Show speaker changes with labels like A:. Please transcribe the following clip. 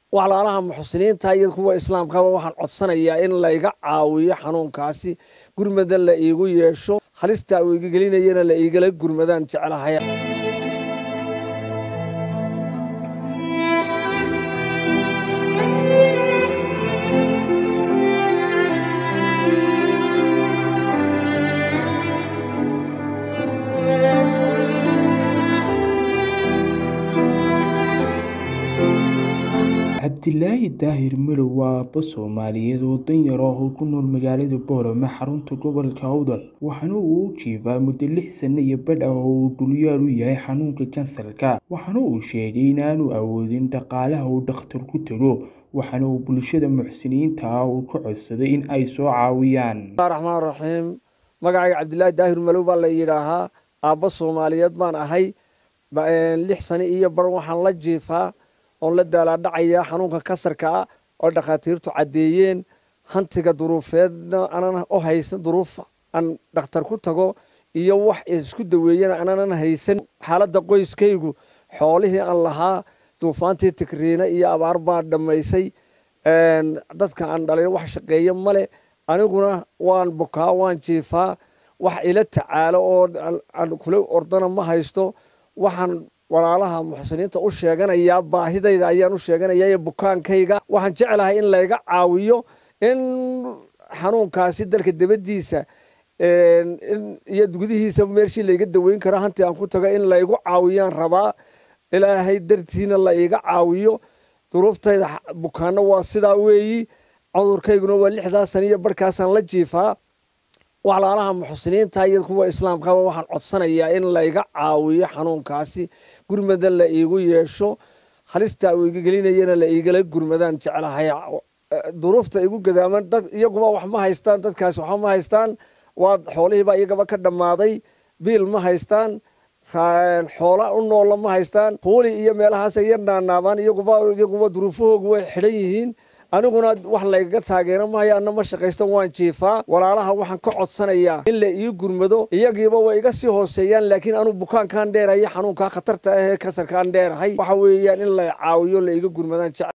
A: walaalaha muxsiniinta iyo kuwa islaamkaba waxaan codsanayaa in layga caawiyo xanuunkaasi gurmada la iigu yeesho halista uu iga gelinayana la iigala gurmadaan jeclahay
B: cabdilaahi daahir midow waa aabbo soomaaliyeed oo danyar ah oo ku nool magaalada boorame xarunta gobolka awdal waxaana uu u jiifaa muddo lix sanno iyo badh ah oo uu dhulyaal u yahay xanuunka kansarka waxaana uu sheegay inaanu awoodin dhaqaalaha uu dhakhtar ku tago waxaana uu bulshada muxsiniinta ah uu ka codsaday in ay soo caawiyaan
A: raxmaan raxiim magacayga cabdilaahi daahir malow baa la yidhaahaa aabbo soomaaliyeed baan ahay lix sano iyo bar waxaan la jiifaa oon la daalaadhacaya xanuunka kansarka ah oo dhakhaatiirtu caddeeyeen hantiga duruufeedna aanan u haysan duruufa aan dhakhtar ku tago iyo wax isku daweeyana aanan haysan xaaladda qoyskaygu xoolihii aan lahaa duufaantii tigriina iyo abaar baa dhammaysay dadka aan dhalay wax shaqeeya male aniguna waan bukaa waan jiifaa wax ila tacaalo oo aan kula ordana ma haysto waxaan walaalaha muxsiniinta u sheeganayaa baahidayda ayaan u sheeganayaa iyo bukaankayga waxaan jeclahay in layga caawiyo in xanuunkaasi dalka dibaddiisa iyo gudihiisa meeshii layga daweyn karo hantii aan ku tago in laygu caawiyaan rabaa ilaahay dartiina la iga caawiyo duruuftayda bukaanno waa sidaa weeyi cudurkayguna waa lixdaas sana iyo barhkaasaan la jiifaa walaalaha muxsiniinta iyo kuwa islaamkaba waxaan codsanayaa in layga caawiyo xanuunkaasi gurmada la iigu yeesho halista uu iga gelinayana la iigala gurmadaan jeclahay duruufta igu gadaaman dad iyaguba wax ma haystaan dadkaasi waxba ma haystaan waa xoolihiibaa iyagaba ka dhammaaday biil ma haystaan xoola u noola ma haystaan huuli iyo meelahaas yar naanaabaan iyaguba iyaguba duruufahoogu way xidhan yihiin aniguna wax laygaga taageero mahayo anna ma shaqaysto waan jiifaa walaalaha waxaan ka codsanayaa in la ii gurmado iyagiiba way iga sii hooseeyaan laakiin anuu bukaankaan dheerahay xanuunkaa khatarta ah ee kansarkaan dheerahay waxa weeyaan in la caawiyo la iga gurmadaan jecel